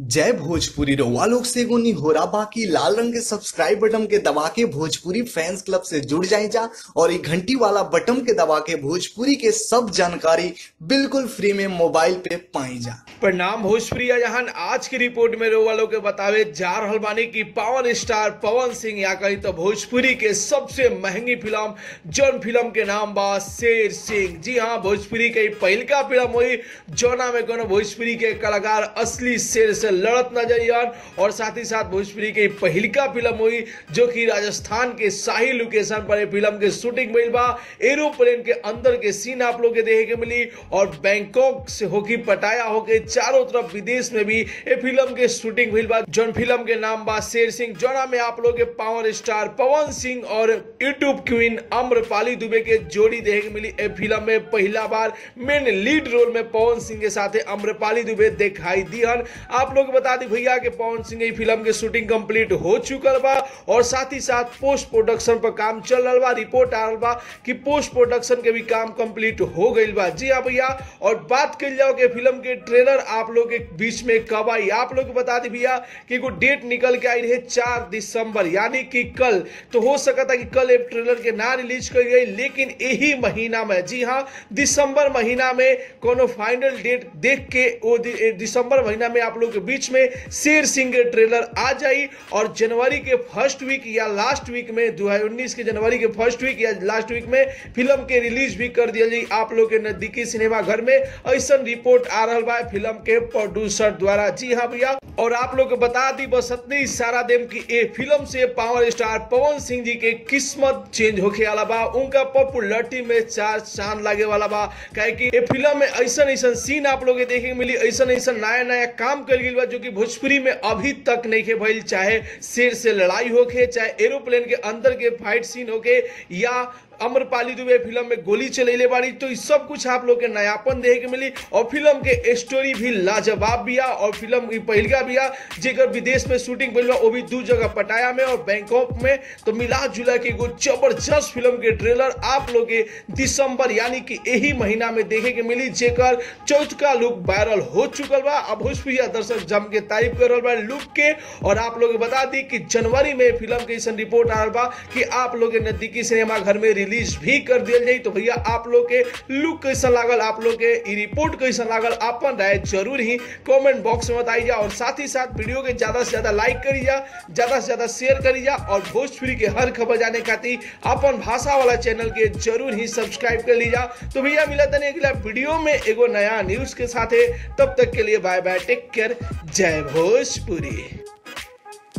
जय भोजपुरी रउआ लोग से एगो निहोरा बाकी लाल रंग के सब्सक्राइब बटन के दबा के भोजपुरी फैंस क्लब से जुड़ जाए जा और ये घंटी वाला बटन के दबा के भोजपुरी के सब जानकारी बिल्कुल फ्री में मोबाइल पे पाई जा प्रणाम भोजपुरी जहान आज की रिपोर्ट में रउआ लोग के बतावे जा रहल बानी कि पावर स्टार पवन सिंह या कही तो भोजपुरी के सबसे महंगी फिल्म जौन फिल्म के नाम बा शेर सिंह जी हाँ भोजपुरी के पहिलका फिल्म हुई जौना में कोनो भोजपुरी के कलाकार असली शेर से लड़त नजर आन और साथ ही साथ भोजपुरी के पहिलका फिल्म हुई जो कि राजस्थान के शाही लोकेशन पर ये फिल्म के शूटिंग भइल बा एरोप्लेन के अंदर के सीन आप लोग के देखे के मिली और बैंकॉक से होकी पटाया होके चारों तरफ विदेश में भी ये फिल्म के शूटिंग भइल बा जौन फिल्म के नाम बा शेर सिंह जौना में आप लोग के पावर स्टार पवन सिंह और यूट्यूब क्वीन अम्रपाली दुबे के जोड़ी देखे के मिली ए फिल्म में पहला बार मेन लीड रोल में पवन सिंह के साथ अम्रपाली दुबे दिखाई दिहन आप लोग बता दी भैया कि पवन सिंह ई फिल्म के शूटिंग कंप्लीट हो चुकल बा और साथ ही साथ पोस्ट प्रोडक्शन पर काम चल रहा बा रिपोर्ट आ रहा बा कि पोस्ट प्रोडक्शन के भी काम कंप्लीट हो गई बा जी हाँ भैया और बात कर जाओ कि फिल्म के ट्रेलर आप लोग के बीच में कब आई आप लोग को बता दी भैया कि एगो डेट निकल के आई रहे चार दिसंबर यानी कि कल तो हो सकता कि कल एक ट्रेलर के ना रिलीज कर गई लेकिन यही महीना में जी हाँ दिसंबर महीना में कोनो फाइनल डेट देख के वो दि- ए, दिसंबर महीना में आप लोग के बीच में शेर सिंह के ट्रेलर आ जाई और जनवरी के फर्स्ट वीक या लास्ट वीक में 2019 के जनवरी के फर्स्ट वीक या लास्ट वीक में फिल्म के रिलीज भी कर दिया जाई आप लोग के नजदीकी सिनेमा घर में ऐसा रिपोर्ट आ रहा बा फिल्म के प्रोड्यूसर द्वारा जी हाँ भैया और आप लोग को बता दी बस इतने इशारा देम कि ए फिल्म से पावर स्टार पवन सिंह जी के किस्मत चेंज होके वाला बा उनका पॉपुलरिटी में चार चांद लागे वाला बा काहे कि ए फिल्म में ऐसा ऐसा सीन आप लोग के देखे के मिली ऐसा ऐसा नया नया काम कर गई बा जो कि भोजपुरी में अभी तक नहीं के भइल चाहे शेर से लड़ाई होके चाहे एरोप्लेन के अंदर के फाइट सीन होके या अमरपाली दुबे फिल्म में गोली चलेले बाड़ी तो इस सब कुछ आप लोग के नयापन देखे के मिली और फिल्म के स्टोरी भी लाजवाब बिया और फिल्म की पहिलका बिया जेकर विदेश में शूटिंग भइल बा वो भी दू जगह पटाया में और बैंकॉक में तो मिला जुला के एगो जबरदस्त फिल्म के ट्रेलर आप लोग के दिसंबर यानी कि यही महीना में देखे के मिली जेकर चौथका लुक वायरल हो चुकल बा अब भोजपुरी दर्शक जम के तारीफ कर रहल बा लुक के और आप लोग के बता दी कि जनवरी में फिल्म के ऐसा रिपोर्ट आ रहल बा कि आप लोग के नजदीकी सिनेमा घर में रिलीज भी कर दिया जाई तो भैया आप लोग के लुक कैसा लागल आप लोग के ई रिपोर्ट कैसा लागल अपन राय जरूर ही कमेंट बॉक्स में बताई जा और साथ ही साथ वीडियो के ज्यादा से ज्यादा लाइक करी जा ज्यादा से ज्यादा शेयर करी जा और भोजपुरी के हर खबर जाने खातिर अपन भाषा वाला चैनल के जरूर ही सब्सक्राइब कर लीजा तो भैया मिला तने अगला वीडियो में एगो नया न्यूज के साथ तब तक के लिए बाय बाय टेक केयर जय भोजपुरी